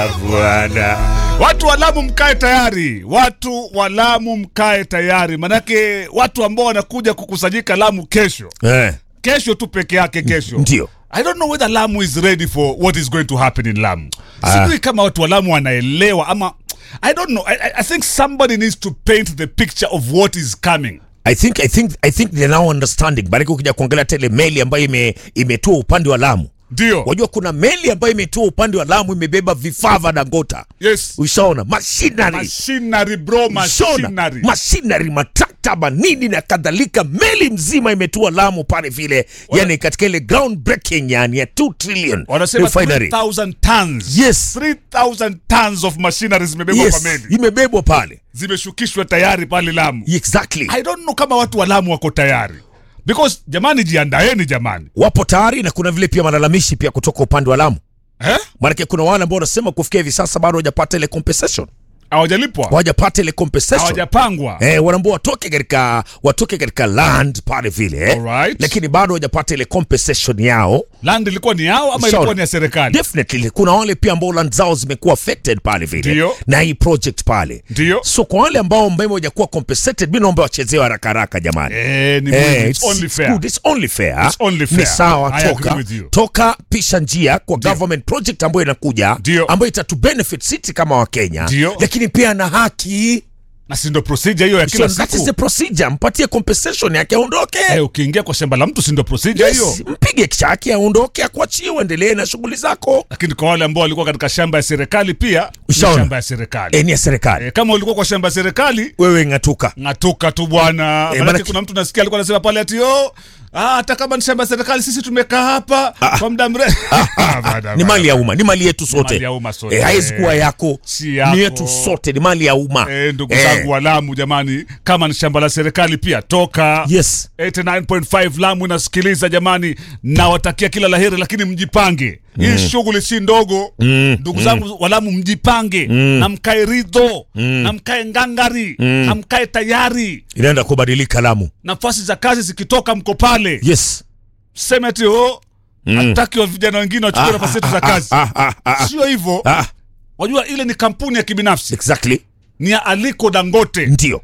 Bwana, watu wa Lamu mkae tayari, watu wa Lamu mkae tayari, manake watu ambao wanakuja kukusanyika Lamu kesho, Eh, kesho tu peke yake, kesho ndio. I don't know whether Lamu is ready for what is going to happen in Lamu. Ah. Sijui kama watu wa Lamu wanaelewa ama I don't know. I, I- I think somebody needs to paint the picture of what is coming. I think I think I think they're now understanding. Maanake ukija kuangalia tele meli ambayo ime imetua upande wa Lamu. Ndio. Wajua kuna meli ambayo imetua upande wa Lamu imebeba vifaa vya Dangota. Yes. Ushaona machinery. Machinery bro, Ushaona machinery. machinery, matrakta, manini na kadhalika. Meli mzima imetua Lamu pale vile, yani katika ile ground breaking yani ya 2 trillion Wanasema refinery. 3000 tons. Yes. 3000 tons of machinery zimebebwa Yes, kwa meli. imebebwa pale. Zimeshukishwa tayari pale Lamu. Exactly. I don't know kama watu wa Lamu wako tayari. Because jamani jiandaeni jamani. Wapo tayari na kuna vile pia malalamishi pia kutoka upande wa Lamu. Eh? Maanake kuna wale ambao wanasema kufikia hivi sasa bado hawajapata ile compensation, Hawajalipwa. hawajapata ile compensation Hawajapangwa. eh, wanaambia watoke katika watoke katika land pale vile eh, Alright. lakini bado hawajapata ile compensation yao. Land ilikuwa ni yao ama Sawa. ilikuwa ni ya serikali? Definitely kuna wale pia ambao land zao zimekuwa affected pale vile Ndio. na hii project pale. Ndio. So kwa wale ambao mbona hawajakuwa compensated, mimi naomba wachezewe haraka haraka jamani. Eh, ni Eh, muhimu. it's, It's only it's fair. good. It's only fair. It's only Ni fair. sawa, I agree toka with you. toka pisha njia kwa government project ambayo inakuja Ndio. ambayo itatu benefit sisi kama Wakenya, Ndio. lakini pia na haki. Na si ndo procedure hiyo ya So kila that is the siku. procedure, mpatie compensation yake aondoke. Eh, ukiingia kwa shamba la mtu si ndo procedure hiyo. Yes, mpige chake aondoke, akuachie uendelee na shughuli zako. Lakini kwa wale ambao walikuwa katika shamba ya serikali pia ni Ushaona? shamba ya serikali. Eh, ni ya serikali. Eh, kama ulikuwa kwa shamba ya serikali Wewe ng'atuka. ng'atuka tu bwana. Maanake maanake- kuna mtu nasikia alikuwa anasema pale ati oh, ah, hata kama ni shamba ya serikali sisi tumekaa hapa kwa muda mrefu. Bada, Ni bada. mali ya umma, ni mali yetu sote. mali ya umma sote. Eh, haiwezi kuwa yako. Si yako. Ni yetu sote, ni mali ya umma. Eh, ndugu Eh, zangu wa Lamu jamani, kama ni shamba la serikali pia toka. Yes. 89.5 Lamu inasikiliza jamani, nawatakia kila laheri, lakini mjipange. Hii shughuli si ndogo ndugu zangu wa Lamu, mjipange na mkae ridho na mkae ngangari na mkae tayari. Inaenda kubadilika Lamu. Nafasi za kazi zikitoka, mko pale, Yes. seme ati oh, hataki wa vijana wengine wachukue nafasi zetu za kazi. Ah, ah, ah, ah. Sio hivyo, Ah, wajua ile ni kampuni ya kibinafsi, exactly. ni ya Aliko Dangote. Ndio.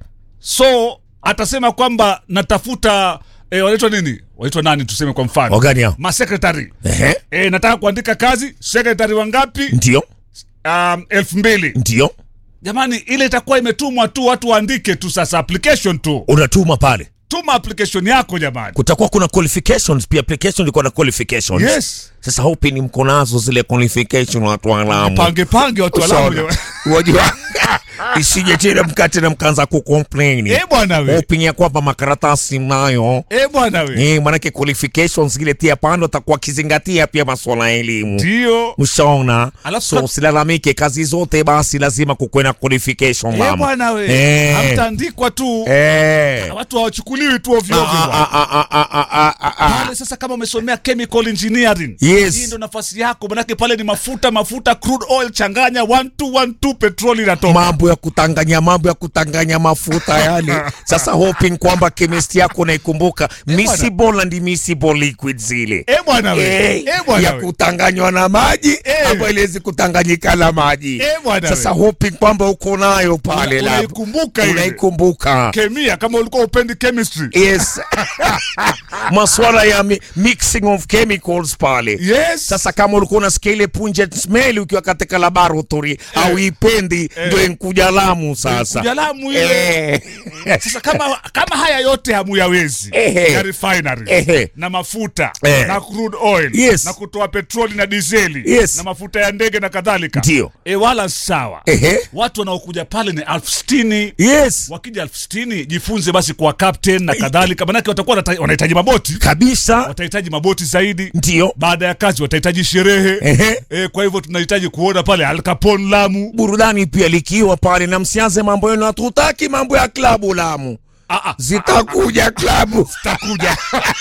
so atasema kwamba natafuta eh, wanaitwa nini waitwa nani tuseme kwa mfano Wagani hao? masekretari Ehe. eh, nataka kuandika kazi sekretari wangapi Ndio. um, elfu mbili Ndio. jamani ile itakuwa imetumwa tu watu waandike tu sasa application tu Unatuma pale. tuma application yako jamani Kutakuwa kuna qualifications pia application iko na qualifications. yes Sasa hope ni mko nazo zile qualification watu wa Lamu. pange pange watu walamu Ushaona? Wajua isije tena mkate na mkaanza kucomplain. eh bwana we Hoping ya kwamba makaratasi mnayo. eh bwana we Eh, manake qualifications ile tia pando atakuwa akizingatia pia masuala ya elimu. ndio Ushaona? Alafu So ka- usilalamike kazi zote basi lazima kukuwe na qualification eh mama. bwana we Eh. hamtaandikwa tu Eh. watu hawachukuliwi tu ovyo ovyo Ah, bwana. ah, ah, ah, ah, ah, ah, ah. pale sasa kama umesomea chemical engineering Yes. hii ndo nafasi yako manake pale ni mafuta mafuta crude oil changanya 1212 petroli inatoka mambo ya kutanganya mambo ya kutanganya mafuta yani sasa hoping kwamba chemistry yako naikumbuka miscible and immiscible liquid zile eh bwana we Eh, eh bwana ya we kutanganywa na maji Eh. ambayo iliwezi kutanganyika na maji Eh, bwana sasa we. hoping kwamba uko nayo pale Una- lab. unaikumbuka ile. unaikumbuka kemia kama ulikuwa upendi chemistry yes maswala ya mi mixing of chemicals pale yes sasa kama ulikuwa unasikia ile pungent smell ukiwa katika laboratory au ipendi ndio inkuja Lamu sasa Inkuja Lamu ile. Eh. sasa kama kama haya yote hamuyawezi Ehe. ya refinery Ehe. na mafuta Eh. na crude oil Yes. na kutoa petroli na dizeli Yes. na mafuta ya ndege na kadhalika Ndio. e wala sawa Ehe. watu wanaokuja pale ni elfu sitini yes wakija elfu sitini jifunze basi kuwa captain na kadhalika manake watakuwa wanata- wanahitaji maboti kabisa watahitaji maboti zaidi ndio baada ya kazi watahitaji sherehe Ehe. e, kwa hivyo tunahitaji kuona pale Al Capone Lamu burudani pia likiwa pale na msianze mambo yenu hatutaki mambo ya klabu Lamu ah, ah, zitakuja klabu zitakuja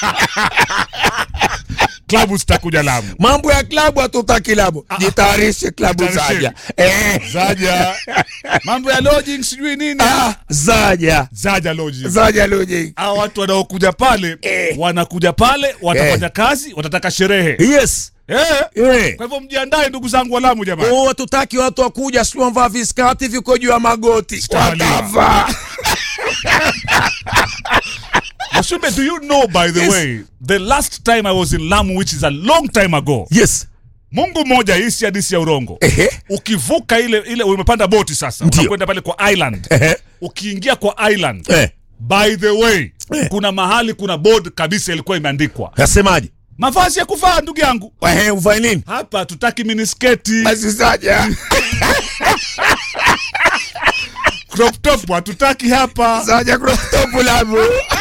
klabu zitakuja Lamu mambo ya klabu hatutaki Lamu jitayarishe klabu Jitayarishe. zaja eh. zaja mambo ya lodging sijui nini ah, zaja zaja lodging zaja loje hawa watu wanaokuja pale Eh. wanakuja pale watafanya kazi watataka sherehe yes Eh. Eh. Kwa hivyo mjiandae ndugu zangu wa Lamu jamani. Oh, hatutaki watu wakuja sio wamvaa viskati viko juu ya magoti. Sitawaliwa. Watavaa. Mashumbe, do you know by the Yes. way, the last time I was in Lamu which is a long time ago. Yes. Mungu mmoja hii si hadithi ya urongo. Ehe. Ukivuka ile ile umepanda boti sasa, Ndio. unakwenda pale kwa island. Ehe. Ukiingia kwa island, Eh. by the way, Eh. kuna mahali kuna board kabisa ilikuwa imeandikwa Nasemaje? mavazi ya kuvaa, ndugu yangu. Ehe, uvae nini? Hapa hatutaki minisketi, Basi saja. crop top hatutaki hapa. Saja crop top Lamu.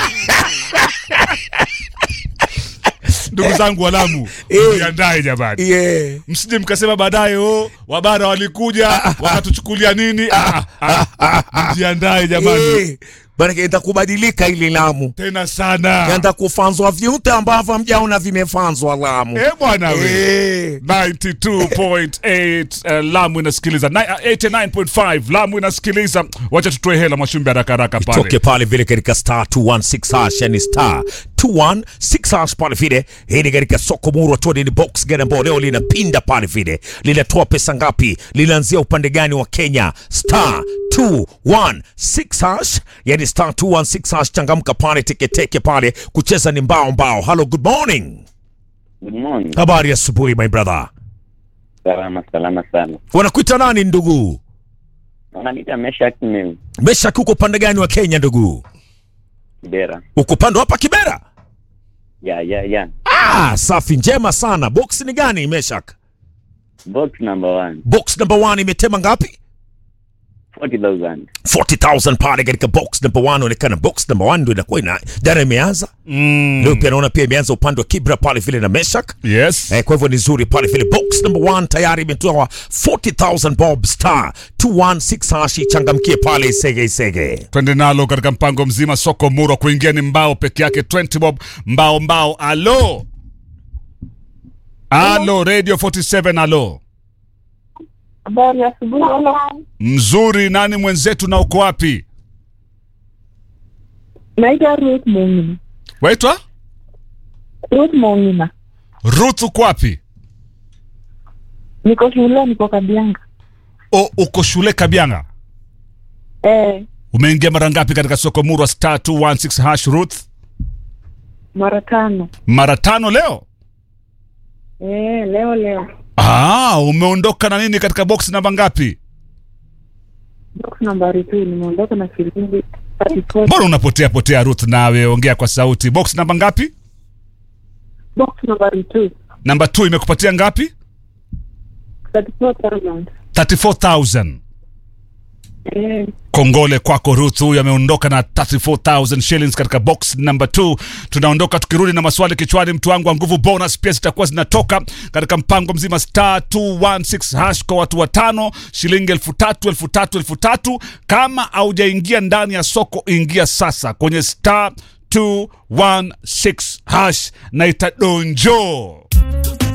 Ndugu zangu wa Lamu, Eh. mjiandae jamani. Yeah. msije mkasema baadaye oh, wabara walikuja wakatuchukulia nini. Ah, ah, ah, Mjiandae jamani, Eh. Maanake itakubadilika ili Lamu. tena sana Yanda kufanzwa vyote ambavyo hamjaona vimefanzwa Lamu. eh bwana we Eh. 92.8 uh, Lamu inasikiliza Ni- uh, 89.5 Lamu inasikiliza. Wacha tutoe hela Mwashumbe haraka haraka toke pale. pale vile katika star 216 hash yani star 216 hash pale vile. Hii ni katika soko murwa tu, ni box gani ambao leo linapinda pale vile, linatoa pesa ngapi, linaanzia upande gani wa Kenya? Star 216 hash yani star 216 hash, changamka pale, teketeke pale, kucheza ni mbao mbao. Hello, good morning, Good morning. habari ya asubuhi my brother. Salama salama sana. Wanakuita nani ndugu? Wananiita Meshak Mimi Meshaki, uko upande gani wa Kenya ndugu? Kibera. Uko upande hapa Kibera? Ya ya ya. Ah, safi njema sana. Box ni gani Meshak? Box number one. Box number one imetema ngapi? 40,000. 40,000 pale katika box number one. Onekana box number one ndio inakuwa ina jana imeanza Mm, leo, pia naona pia imeanza upande wa Kibra pale vile na Meshak. yes. Eh, kwa hivyo ni nzuri pale vile. Box number one tayari imetoa 40,000 bob star 216 hashi, changamkie pale sege sege. Twende nalo katika mpango mzima soko murwa kuingia ni mbao peke yake 20 bob mbao mbao. Alo alo, radio 47 alo, Habari ya asubuhi. mzuri. Nani mwenzetu na uko wapi? Naitwa Ruth Mongina. Waitwa Ruth Mongina. Ruth, uko wapi? Niko shule, niko Kabianga. O, uko shule Kabianga. Eh, Umeingia mara ngapi katika soko murwa star 216 hash Ruth? mara tano. Mara tano leo. Eh, leo leo. Ah, umeondoka na nini katika box namba ngapi? Box nambari 2 nimeondoka na shilingi 34. Mbona unapotea potea Ruth? Nawe ongea kwa sauti. Box namba ngapi? Box nambari 2 Namba 2 imekupatia ngapi? 34,000. 34000. Eh, Kongole kwako Ruth, huyu ameondoka na 34000 shillings katika box number 2. Tunaondoka tukirudi na maswali kichwani, mtu wangu wa nguvu. Bonus pia zitakuwa zinatoka katika mpango mzima star 216 hash kwa watu watano, shilingi elfu tatu elfu tatu elfu tatu. Kama haujaingia ndani ya soko, ingia sasa kwenye star 216 hash na itadonjo